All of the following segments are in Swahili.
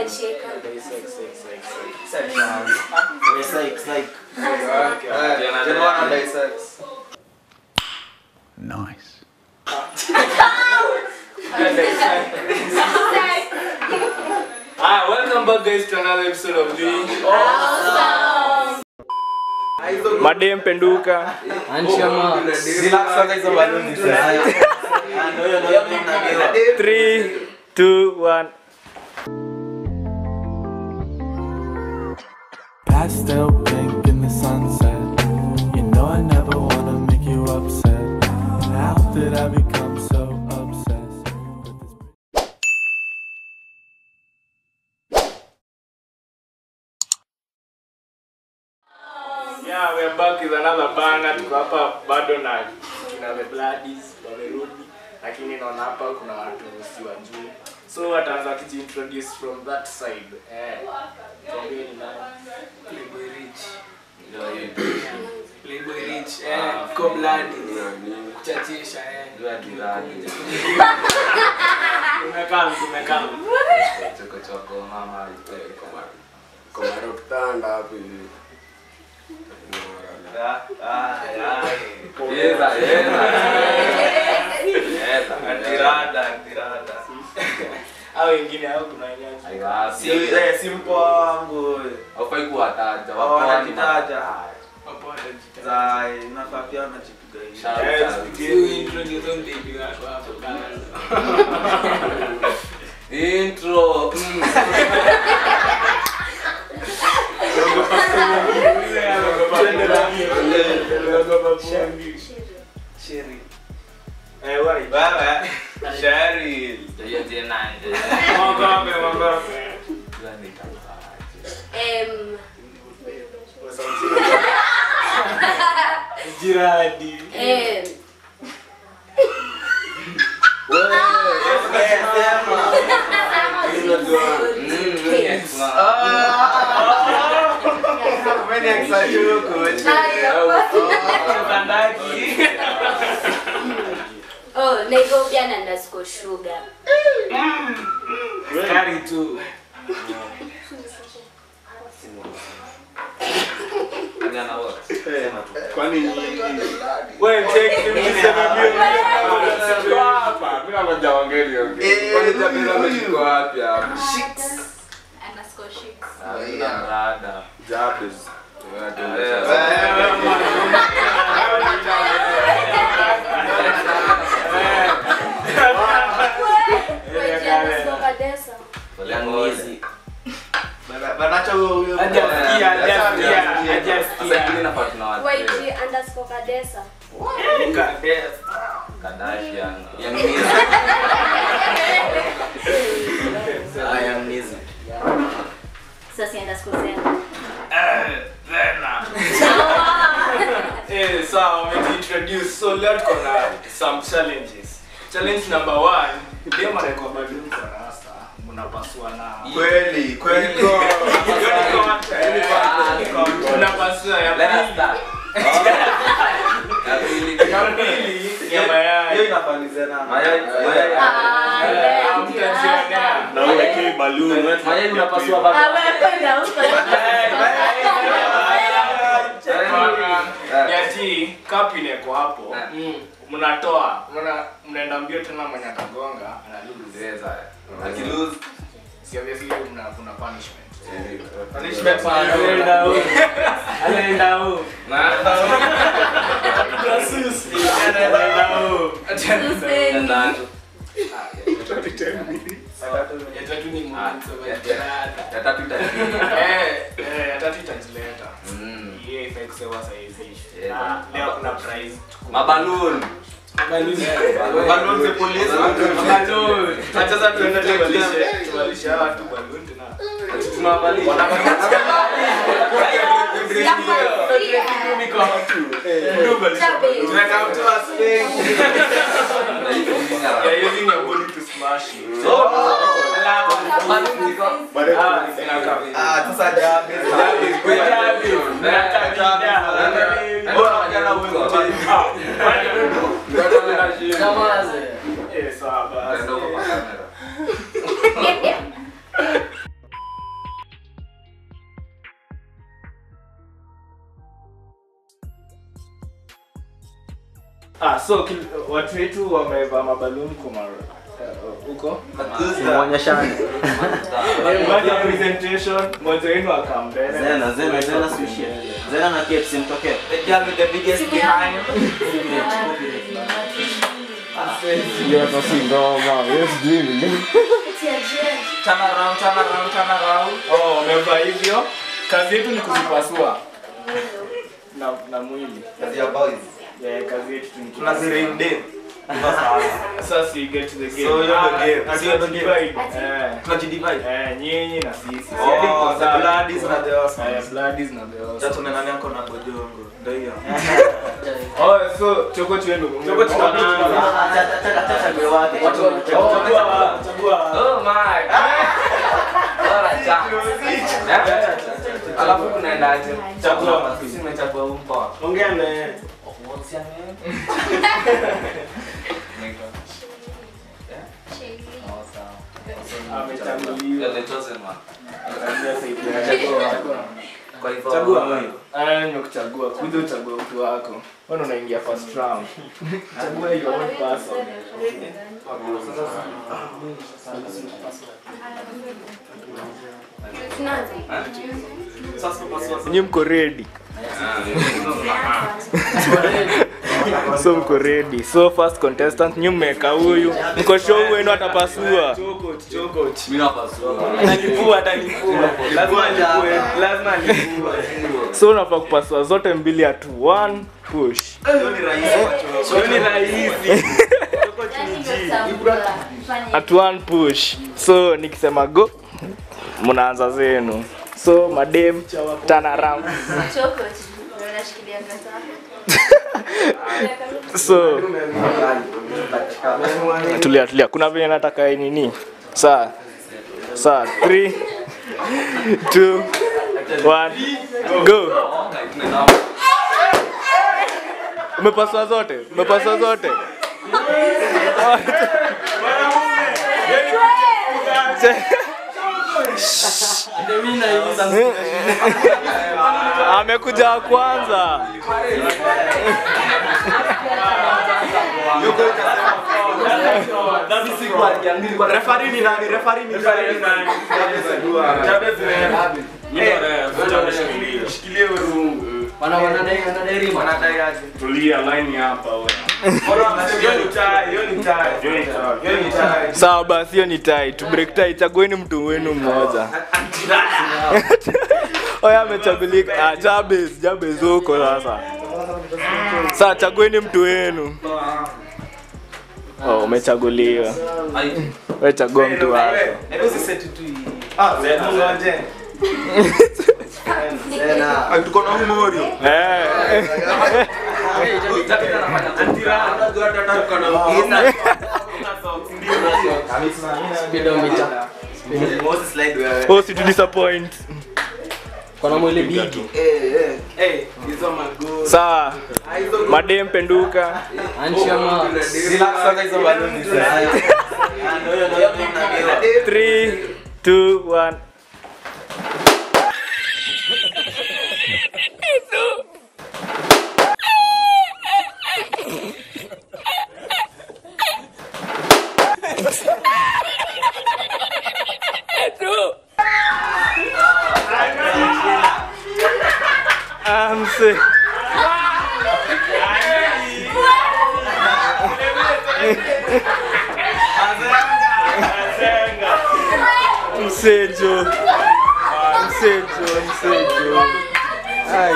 Umeshika. Nice. Hi, welcome back guys to another episode of the Madem Penduka. Three, two, one. Pastel pink in the sunset. You know I never wanna make you upset. How did I become so obsessed with this? Yeah, we are back with another banger. Tuko hapa bado na kina the Bloodies wamerudi, lakini naona hapa kuna watu si wajui. So wataanza kujiintroduce from that side. Eh. Tuambie ni nani? Playboy Rich. Playboy Rich, eh, Kobladi. Kuchachisha, eh. Umekaa, umekaa. Hao wengine hao kuna wenyewe. simpo wangu aufai kuwataja wanakitaja Wapo watajitaja. za nafaa pia wanajipiga hivi Eh, You tupigie. introduce them baby wako hapo kwanza. intro mm. Sheri. Eh, wari. Wewe Sheri. Hiyo tena nje. Mwangabe, mwangabe. Hiyo ni tafadhali. Em, Jiradi. em, Mm, yes, ma. Oh, Nairobian underscore sugar. Kari tu. Nani ana work? Kwani Wewe take him to seven billion. Hapa, mimi nakuja wangeli ongea. Kwani jamii ameshika wapi hapa? Underscore chicks. Hakuna rada. Jabez. Wewe underscore Kadesa. Banacha huyo Hajasikia, hajasikia, hajasikia. YG underscore Kadesa. Kardashian. Sasa underscore Zena. Eh, sawa, wameintroduce. So leo tuko na some challenges. Challenge number one, dem anaekwa balloon kwa rasta, mnapasua na kweli kweli Hiyo ni content. Unapasua ya Let us pili. start. Ya pili. Ya pili ya mayai. hiyo inafanyizana Mayai, mayai. Ah, Eh, yeah. hamtajionea. na uweke balloon Mayai unapasua baba. Ah, wewe kwenda huko. ya G, cup ineko hapo Eh. mnatoa mna- mnaenda mbio tena mwenye atagonga ana lose Yes, Akilose. si obviously mna kuna punishment punishment Anaenda huko. anaenda huko Na- anaenda huko Tusemi. Tatu. ya tatu ni Ah, mwanzo wa ya- jirada. ya tatu itaji- eh eh ya tatu itajileta Mm. yeye ifai kusema saizi Eh, na leo kuna prize Maballoon. balloon za polisi balloon acha sasa tuende tubalishe tubalishe hawa watu balloon tena Tunawavalisha. tunaweka mtu wa sling Tunaifunga. You're using your body to smash it. So, Alafu- balloon ziko. Ah, zinakaa. ah sasa jabe bora wajana wewe Eh, sawa basi. Ndio kwa kamera. yeah so kil- watu wetu wamevaa mabaluni kwa mara uh, huko Muonyeshane. Baada ya presentation mmoja wenu akambele Zena, Zena, Zena sushi. Zena na KFC mtokee. The girl with the biggest behind. Turn around, turn around, turn around. oh wamevaa hivyo kazi yetu ni kuzipasua na, na mwili Kazi ya boys. yeah, kazi yetu tu ni Tunazirim dem. sasa you get to the game So, you're the Ah, game. ah, So, you're the game. divide. eh Tunajidivide. eh nyinyi na sisi Oh, the bloodies na the eh Osmans. bloodies na the Osmans. Sasa nani yako na gojongo. Ndio hiyo. oh so choko chenu Choko chenu. Chague wake. Oh my. Bora chance. Alafu kunaendaje? Chagua. Sisi tumechagua huu mpoa. Ongea na yeye. What's your name? Oh, sawa. amechaguliwa You're the chosen one. Kwa hivyo Chagua wewe. nimekuchagua kuja uchague mtu wako wana unaingia first round chagua your own person Nyinyi mko ready so mko ready so first contestant nyinyi mmeweka huyu mko show wenu atapasua Mimi napasua. Atalipua, atalipua. Lazima alipue, lazima alipue. so unafaa kupasua zote mbili at one push Hiyo ni rahisi kwa choo. Hiyo ni rahisi at one push so nikisema go mnaanza zenu so madem turn around so tulia tulia kuna vile nataka nini saa saa 3 2 1 go umepaswa zote umepaswa zote amekuja wa kwanza Referee ni nani? Referee ni nani? Jabez ni nani? Shikilie urungu. Wanadai aje? tulia line hapa wewe Hiyo ni tie, hiyo ni tie. Hiyo ni tie. sawa basi hiyo ni tai tu break tai chagueni mtu wenu mmoja oya amechagulika ah, jabez jabez huko sasa saa chagueni mtu wenu oh, umechaguliwa we chagua mtu wako Hebu usiseti tu hii. Ah, ngoje. Ah, tuko na Umorio. Eh. oh, si tu disappoint Eh, hizo mago. sawa madem penduka Relax sasa hizo baluni sasa. 3 2 1 I'm sick. Msejo. Msejo, msejo. Ai.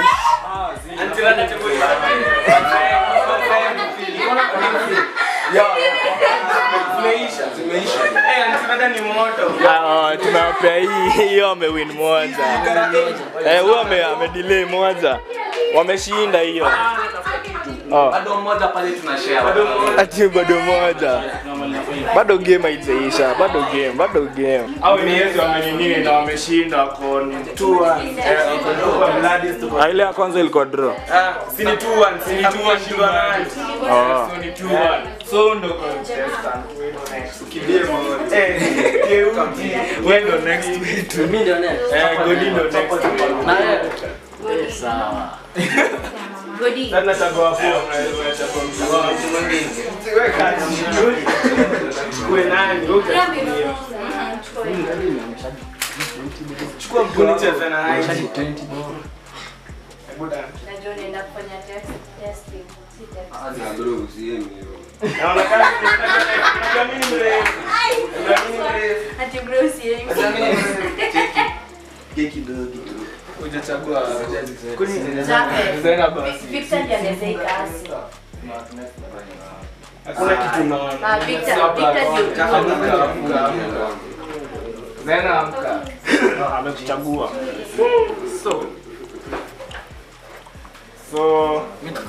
Zimeisha, zimeisha. Eh, antimada ni moto. Ah, tunawapea hii hiyo amewin moja. Eh, huyo ame amedelay moja. Wameshinda hiyo. Oh. Bado mmoja pale tunashare. Ati bado moja. Bado game haijaisha, bado game, bado game. Au ni Yesu wamenini na wameshinda wako 2-1. Ah, ile ya kwanza ilikuwa draw. Ah, si ni 2-1, si ni 2-1 nani? Oh. So ni 2-1. So ndo contestant. Kimbie Mori. Eh, Keuti. Wewe ndo next wetu. Eh, Godi ndo next. Godi. Sasa nachagua hapo. Unachagua mtu wako. Weka Chukue nani? Wewe Pia utachukua. mimi. Chukua. Chukua mtu nicheze na yeye. Hebu dance. Najua unaenda kufanya test testing. Si test. Ah, bro, usiemi hivyo. Naona kama unajua mimi ni mrefu. Unajua mimi ni mrefu. Ati bro si Keki kidogo tu. Hujachagua. Kuni Jape. Zena basi. Victor ndiye anaweza ikasi. Hakuna kitu Ah, naona. Victor, Victor ndio. Amka, amka, amka. Zena amka. Amekuchagua. So. So.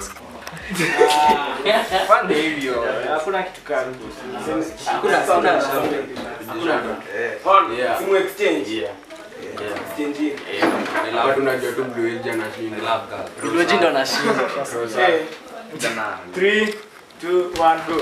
Ah, Pande hivyo. Hakuna kitu kama Hakuna hakuna. On. Yeah. Simu exchange. Exchange. Watu unajua tu Blue Age anashinda. Blue ndo anashinda. Okay. Three, two, one, go.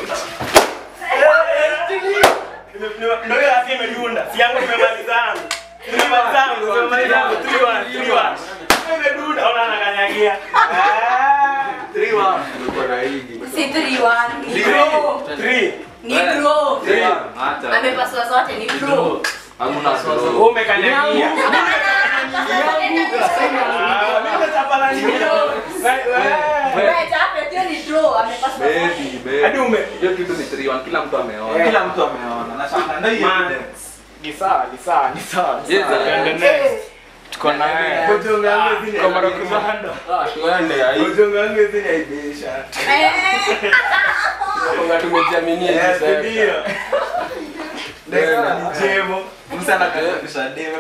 Ndio hiyo afya imedunda. Si yangu imemalizana. Imemalizana, imemalizana. Three, one, three, one. Imedunda, ona anakanyagia. Ah, three, one. Niko na higi. Si 3-1. Ni bro. Three. Ni bro. Three. Amepasua zote ni bro. Wewe umekanyagia. Ah, mimi natapala nini? Wewe. Wewe Jape pia ni draw. Amepasua zote. Hadi ume Hiyo kitu ni 3-1 kila mtu ameona. Eh. Kila mtu ameona. Nashanga ndio hiyo Man. evidence. ni sawa, ni sawa, ni sawa. ni Yes, sawa. eh. Twende next. Tuko na yeye. Kwa Marokizando. Ah, tuende ya hii. Eh. Kwa tumejiaminia hivi sasa. Musa anakaribisha deme.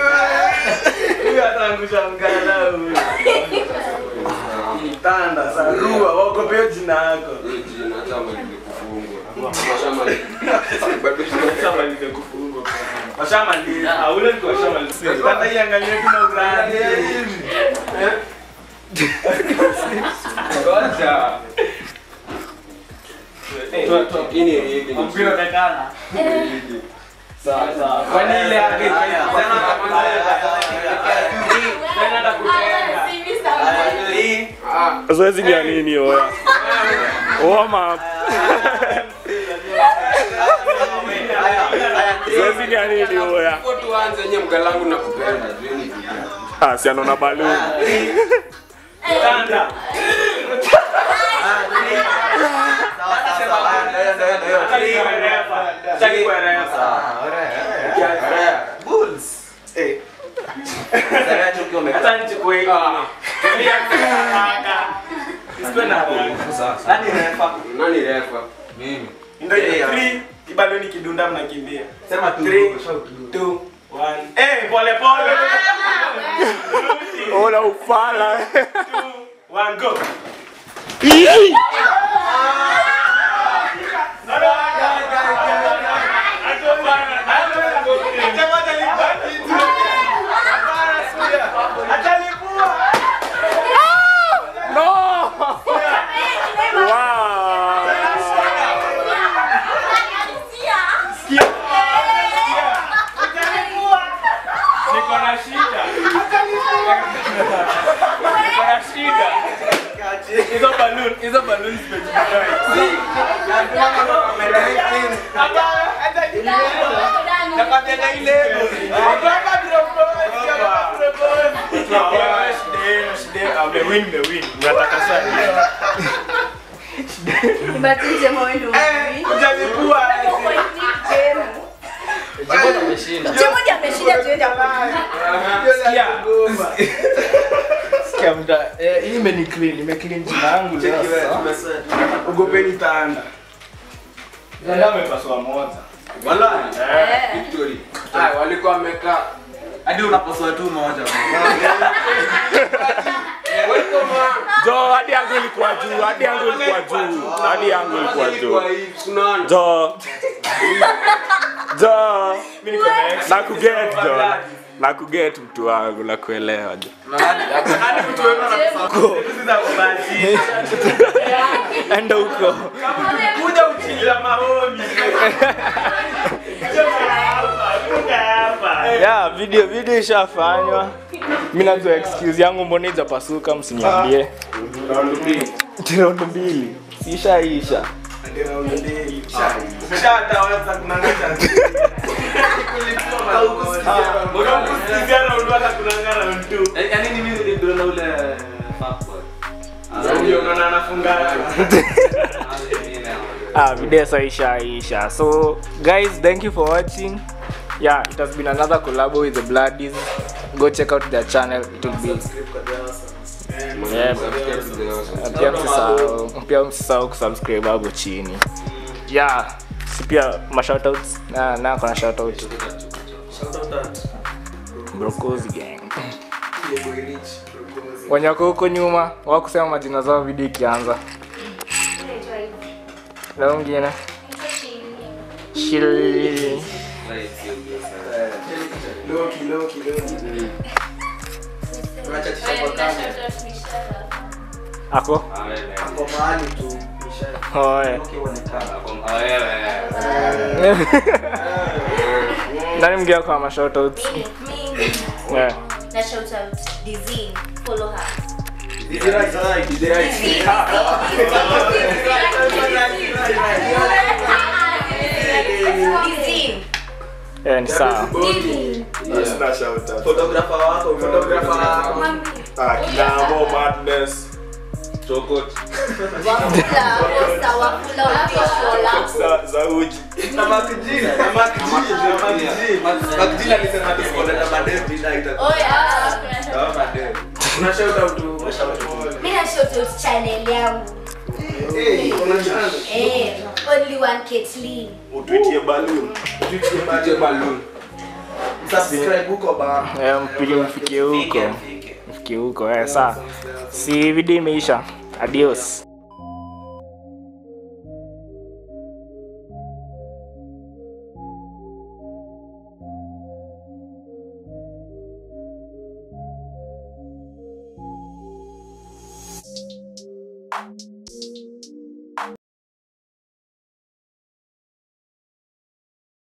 Tanda sarua wakopeo jina yako. Hii jina hata malize kufungwa. Washamaliza. Bado Washamalize kufungwa. Washamaliza. Ah, ule ni washamaliza. Hata iangalie kuna uradi. Ngoja. Hii ni higi. ni Mpira utakana. Sawa sawa. Kwani ile yake Tena nakutenga. Si Mr. Ah, Zoezi ni ya nini oya? Warm up. Zoezi ni ya nini oya? kwa tuanze yenye mgalangu na kupenda. Zeni kuja. Ah, si anaona balloon. Tanda. Hataki kuwa refa. Eh. Hata nichukue hii. Tulia kaka. Isikuwe na Nani refa? Ndio hiyo. Three, kibaloni kidunda mnakimbia. Sema tu. Three, two, one. Eh, pole pole. Ona ufala. Two, one, go. Niko na shida. Niko na shida. Hizo balloon, hizo balloon zimejipata. Nakwambia ile. Hapana bila boss. Shida, shida. Amewin, amewin. Nataka sana. Nibatishe mwendo hivi. Ujalipua. Jimbo ameshinda. Chemo ndiye ameshinda tuende kwa. Sikia. Sikia mta. Eh, hii imeni clean, ime clean jina yangu leo. sasa. Ogopeni tanda. Tanda amepasua moja. Eh. Victory. Ah, walikuwa wamekaa. Hadi unapaswa tu moja. Welcome man. Jo, hadi yangu ilikuwa juu, hadi yangu ilikuwa juu, hadi yangu ilikuwa juu. Kwa hii tunaona. Jo. Jo. Mimi niko next. Na kuget jo. Na kuget mtu wangu na kuelewa jo. Hadi mtu wangu anakuko. Enda huko. Kuja uchila maoni. Ya, video video ishafanywa. mi najua excuse yangu mbona ijapasuka msiniambie Round mbili. raundi mbili sishaisha Ndio round mbili. Ukishatawaza kunangaja. Unakusikia round waka kunanga round two. Yaani ni mimi niliona ule fuckboy. Ndio unaona anafunga. ah, video so ishaisha so guys thank you for watching yeah it has been another collabo with the bloodies go check out their channel it will be yeah, pia msisahau pia msisahau kusubscribe hapo chini yeah si pia mashoutouts na na kuna shoutout Shout out that. brokozi gang Yeah, boy rich. Proposing. wanyako huko nyuma wakusema majina zao video ikianza Naitwa hivi. na mwingine Naitwa Shili. shil Loki, Loki, Loki. Unachachisha Wewe, kwa na kamera. shout out Mishara. ako Ako mahali tu. Isha- oe Loki huonekana. nani mgea kwa mashoutouts Mimi, mimi. yeah. Na shout out Dizzy. Follow her. Is it right? Is it right? Dizzy. Dizzy. yeah, ni sawa Dizzy. Sina shout out. Photographer wako, photographer wako. Ah, Kinamo Madness. Chokot. Wafula, posta, wafula, official. Za- za uji. Na Makijini, na Makijini, na Makijini. Makijini alisema tusikoleta madem tonight. Oh, yeah, kuna shout out. Kama madem. Una shout out to- shout out. Mimi na shout out channel yangu. Eh, kuna channel. Eh, only one Caitlyn. Utwitie balloon. Utwitie balloon. Subscribe huko ba. Eh, mpige mfikie huko mfikie huko eh, saa si video imeisha adios Thank